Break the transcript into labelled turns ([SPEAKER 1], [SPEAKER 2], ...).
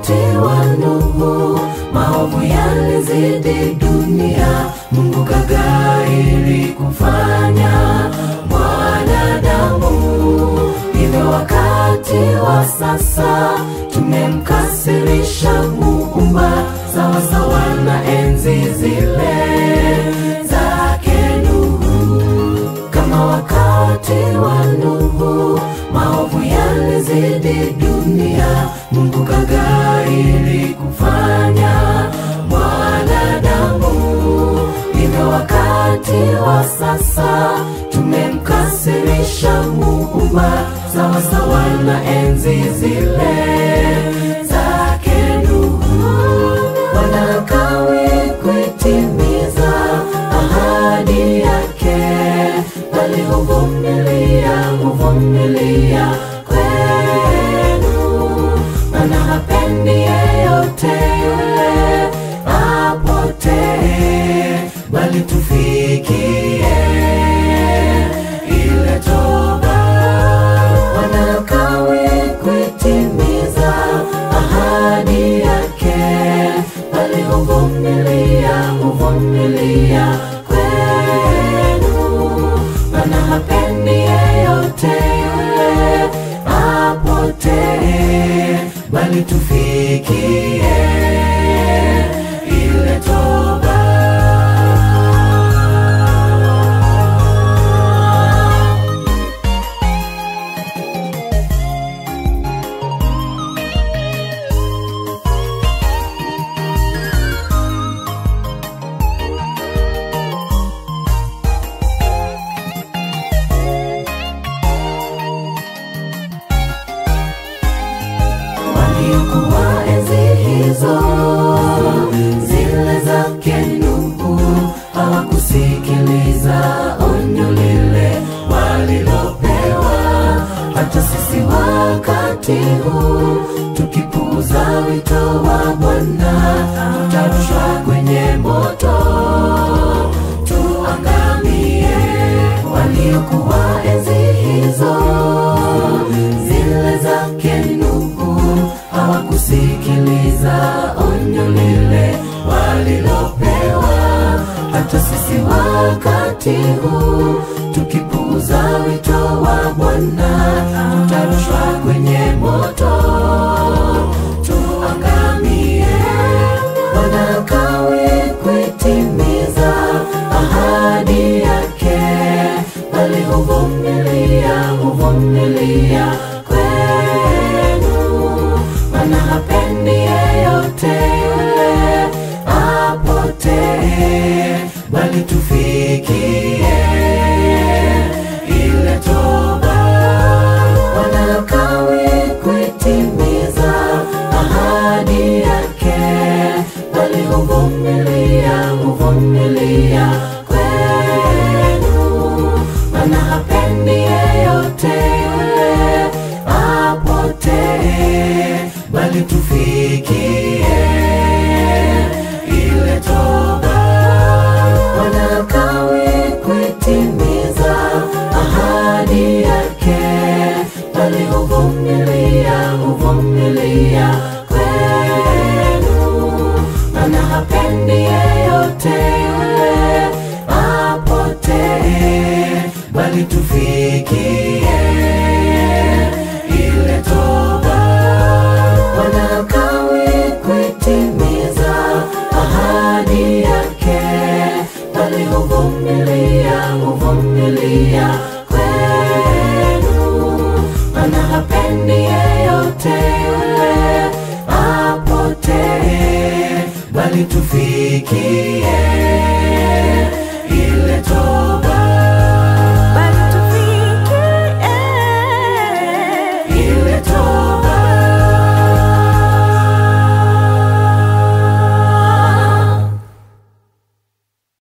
[SPEAKER 1] wakati wa Nuhu, maovu yalizidi dunia, Mungu kagairi kumfanya mwanadamu. Hivyo wakati wa sasa tumemkasirisha Muumba, sawasawa na enzi zile zake Nuhu kama wakati wa Nuhu, maovu yalizidi dunia, Mungu kagairi kumfanya mwanadamu. Hivyo wakati wa sasa tumemkasirisha Muumba, sawasawa na enzi zile zake Nuhu. Wanakawi kuitimiza ahadi yake, bali huvumilia, huvumilia kwenu, maana hapendi yeyote yule apotee, bali tufikie ile toba. Wanakawi kuitimiza ahadi yake, bali huvumilia, huvumilia kwenu, maana hapendi yeyote yule apotee, bali tufikie ile toba. waliokuwa enzi hizo zile zake Nuhu hawakusikiliza onyo lile walilopewa. Hata sisi wakati huu tukipuuza wito wa Bwana tutarushwa kwenye moto tuangamie. Waliokuwa enzi hizo zile zake Nuhu hawakusikiliza onyo lile walilopewa. Hata sisi wakati huu tukipuuza wito wa Bwana tutarushwa kwenye moto tuangamie. Wanakawi kuitimiza ahadi yake, bali huvumilia, huvumilia kwenu, maana hapendi yeyote yule apotee, bali tufikie ile toba. Wanakawi kuitimiza ahadi yake, bali huvumilia, huvumilia kwenu, maana hapendi yeyote yule apotee, bali tufikie ile toba. Wanakawi kuitimiza ahadi yake, bali huvumilia, huvumilia kwenu, maana hapendi yeyote yule apotee, bali tufikie ile toba. Wanakawi kuitimiza ahadi yake, bali huvumilia